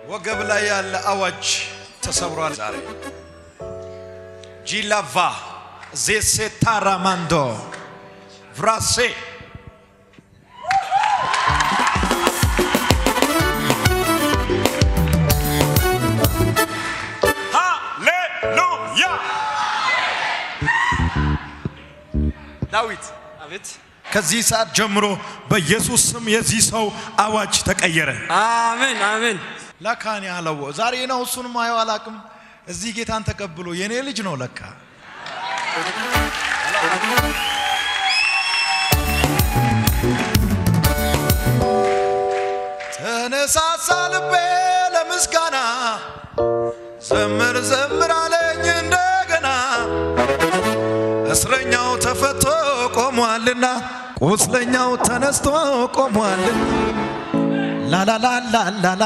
ወገብ ላይ ያለ አዋጅ ተሰብሯል ዛሬ። ጂላቫ ዜሴታራማንዶ ቭራሴ ሃሌሉያ ዳዊት አቤት ከዚህ ሰዓት ጀምሮ በኢየሱስ ስም የዚህ ሰው አዋጅ ተቀየረ። አሜን አሜን ለካን ያለው ዛሬ ነው። እሱን ማየው አላቅም። እዚህ ጌታን ተቀብሎ የኔ ልጅ ነው ለካ። ተነሳሳ ልቤ ለምስጋና ዘምር ዘምር አለኝ እንደገና እስረኛው ተፈቶ ቆሟልና ቁስለኛው ተነስቶ ቆሟልና ላላላላላላ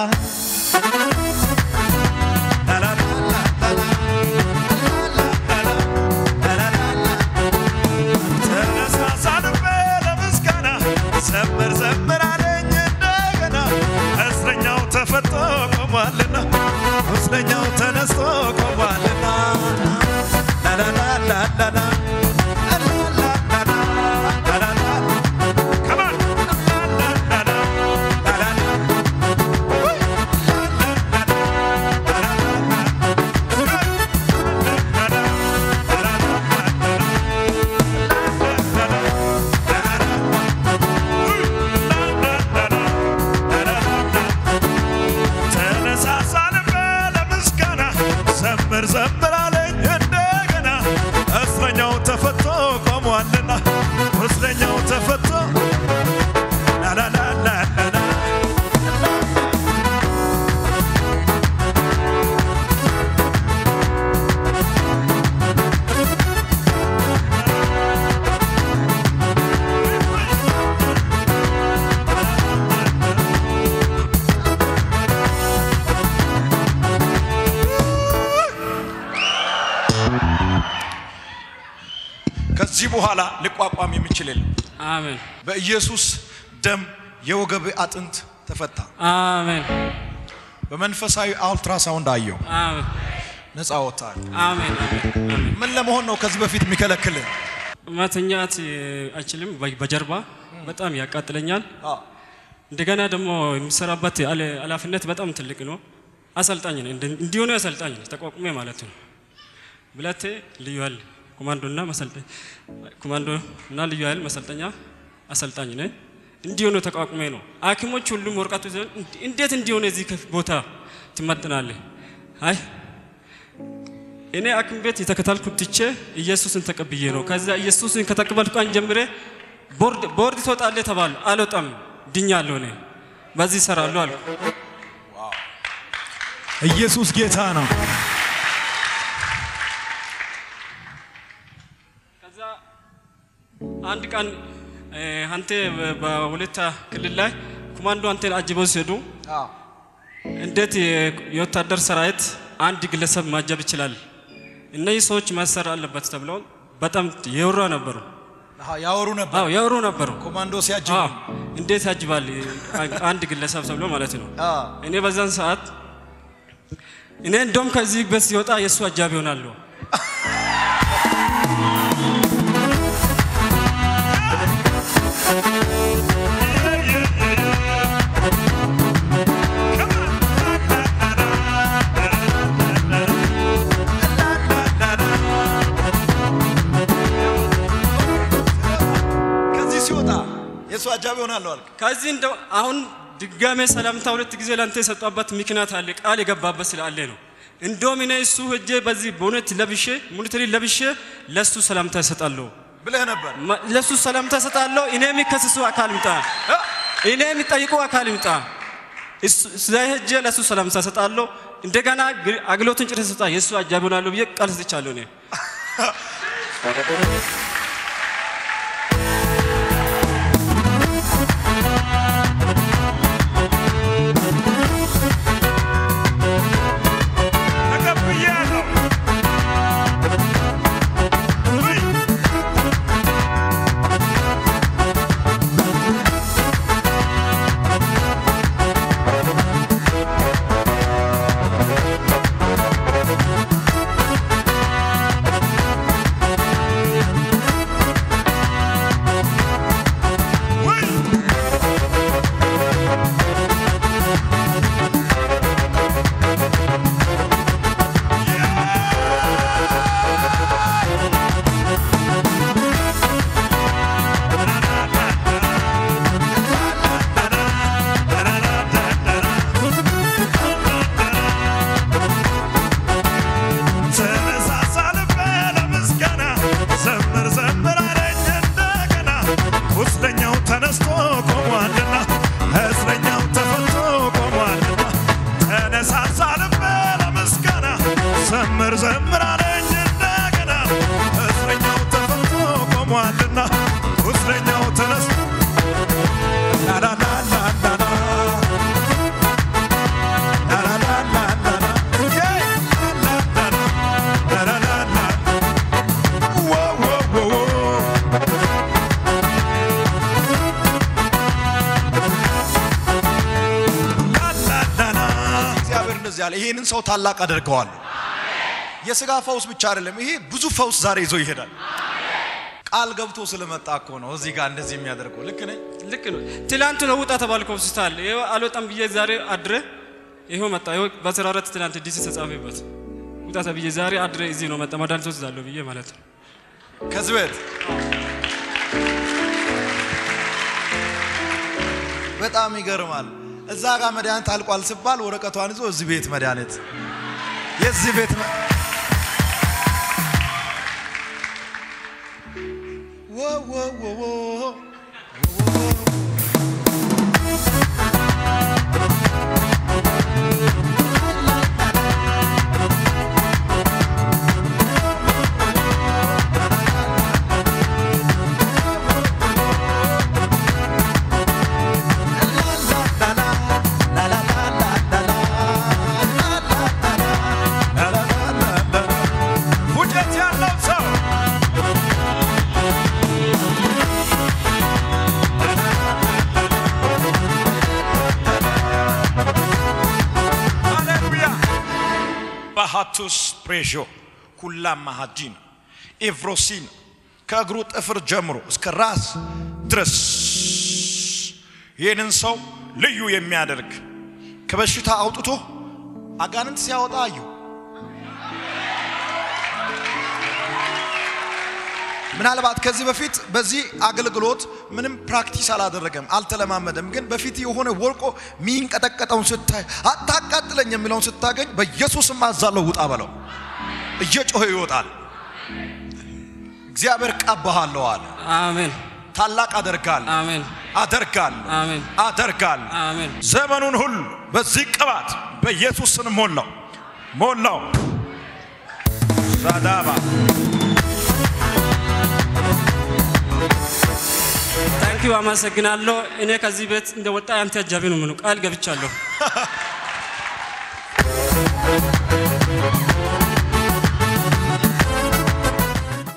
ተነሳሳ ልቤ ለምስጋና ዘምር ዘምር አለኝ እንደገና እስረኛው ተፈቶ ቆሟልና ቁስለኛው ተነስቶ ቆሟልና ላላላላላላ Come on. ተነሳሳ ልቤ ለምስጋና ዘምር ዘምር አለኝ እንደገና እስረኛው ተፈቶ ቆሟልና እስረኛው ተፈቶ ላላላላላ ከዚህ በኋላ ሊቋቋም የሚችል የለም። አሜን በኢየሱስ ደም የወገብ አጥንት ተፈታ። አሜን በመንፈሳዊ አልትራሳውንድ አየው፣ አሜን ነፃ ወጥተሃል። አሜን አሜን ምን ለመሆን ነው ከዚህ በፊት የሚከለክልህ? መተኛት አይችልም። በ- በጀርባ በጣም ያቃጥለኛል። እንደገና ደግሞ የሚሰራበት አለ- ኃላፊነት በጣም ትልቅ ነው። አሰልጣኝ ነኝ፣ እንደ- እንዲሆነ አሰልጣኝ ነኝ፣ ተቋቁሜ ማለት ነው። ብለቴ ልዩ ኃይል ኮማንዶና መሰልጠኝ ኮማንዶ እና ልዩ ኃይል መሰልጠኛ አሰልጣኝ ነኝ። እንዲሆነ ተቋቁሜ ነው። ሐኪሞች ሁሉም ወረቀቱ ይዘው እንድ- እንዴት እንዲሆነ እዚህ ከፍ- ቦታ ትመጥናለህ? አይ እኔ ሐኪም ቤት የተከታልኩት ትቼ ኢየሱስን ተቀብዬ ነው። ከዛ ኢየሱስን ከተቀበልኩ ቀን ጀምሬ ቦርድ ቦርድ ትወጣለህ ተባሉ። አልወጣም፣ ድኛለሁ። እኔ በዚህ እሰራለሁ አልኩ። ኢየሱስ ጌታ ነው። ከዛ አንድ ቀን እ፣ አንተ በ- በወላይታ ክልል ላይ ኮማንዶ አንተን አጅበው ሲሄዱ እንዴት የ- የወታደር ሰራዊት አንድ ግለሰብ ማጀብ ይችላል? እነዚህ ሰዎች ማሰር አለበት ተብለው በጣም የወራ ነበሩ። አሃ፣ ያወሩ ነበር አዎ የወሩ ነበሩ። ኮማንዶ ሲያጅብ አዎ እንዴት ያጅባል አንድ ግለሰብ ተብሎ ማለት ነው። አ፣ እኔ በዛን ሰዓት እኔ እንደውም ከዚህ ቤት ሲወጣ የእሱ አጃቢ ሆናለሁ። ከዚህ ሲወጣ የእሱ አጃቢ ሆናለሁ አልክ። ከዚህ እንደው አሁን ድጋሜ ሰላምታ ሁለት ጊዜ ለአንተ የሰጧበት ምክንያት አለ፣ ቃል የገባበት ስላለ ነው። እንደውም እኔ እሱ ሄጄ በዚህ በእውነት ለብሼ ሙኒተሪ ለብሼ ለእሱ ሰላምታ እሰጣለሁ፣ ብለህ ነበር። ማ- ለእሱ ሰላምታ እሰጣለሁ። እኔ የሚከስሱ አካል ይምጣ፣ እኔ የሚጠይቁ አካል ይምጣ። እሱ- እዛ ሄጄ ለእሱ ሰላምታ እሰጣለሁ። እንደገና ግ- አገልግሎትን ጭር ሰጣ የእሱ አጃቢ ሆናለሁ ብዬ ቃል ሰጥቻለሁ እኔ ተቀብያለሁ። ዘምራለኝ እንደገና እስረኛው ተፈቶ ቆሟልና እስረኛው ተነስ ላላላላላ ላላላላላ ዬ ላላላላ ዋው ዋው ዋው ላላላላ እግዚአብሔር እንደዚህ ያለ ይሄንን ሰው ታላቅ አደርገዋለሁ። የስጋ ፈውስ ብቻ አይደለም፣ ይሄ ብዙ ፈውስ ዛሬ ይዞ ይሄዳል። ቃል ገብቶ ስለመጣ እኮ ነው እዚህ ጋር እንደዚህ የሚያደርገው። ልክ ነኝ? ልክ ነው። ትላንት ነው ውጣ ተባልኩ ሆስፒታል። ይኸው አልወጣም ብዬ ዛሬ አድረ ይኸው መጣ። ይኸው በአስራ አራት ትላንት ዲሲ ተጻፈበት ውጣ ተብዬ ዛሬ አድረ እዚህ ነው መጣ። መድኃኒት ወስዳለሁ ብዬ ማለት ነው። ከዚህ ቤት በጣም ይገርማል። እዛ ጋር መድኃኒት አልቋል ሲባል ወረቀቷን ይዞ እዚህ ቤት መድኃኒት የዚህ ቤት መ- ወ ወ ወ ወ ውጨት ያለው ሰው ሃሌሉያ ባሃቱስ ፕሬዦ ሁላም ማሃዲን ኤቭሮሲን ከእግሩ ጥፍር ጀምሮ እስከ ራስ ድረስ ይህንን ሰው ልዩ የሚያደርግ ከበሽታ አውጥቶ አጋንንት ሲያወጣ አየሁ። ምናልባት ከዚህ በፊት በዚህ አገልግሎት ምንም ፕራክቲስ አላደረገም፣ አልተለማመደም። ግን በፊት የሆነ ወርቆ ሚንቀጠቀጠውን ስታይ አታቃጥለኝ የሚለውን ስታገኝ በኢየሱስም አዛለው ውጣ በለው። እየጮኸ ይወጣል። እግዚአብሔር ቀባሃለሁ አለ። አሜን ታላቅ አደርጋለሁ አሜን አደርጋለሁ አሜን አደርጋለሁ። አሜን ዘመኑን ሁሉ በዚህ ቅባት በኢየሱስ ስም ሞላው ሞላው ዛዳባ ታንኪዩ አመሰግናለሁ። እኔ ከዚህ ቤት እንደወጣ አንተ አጃቢ ነው ምኑ ቃል ገብቻለሁ።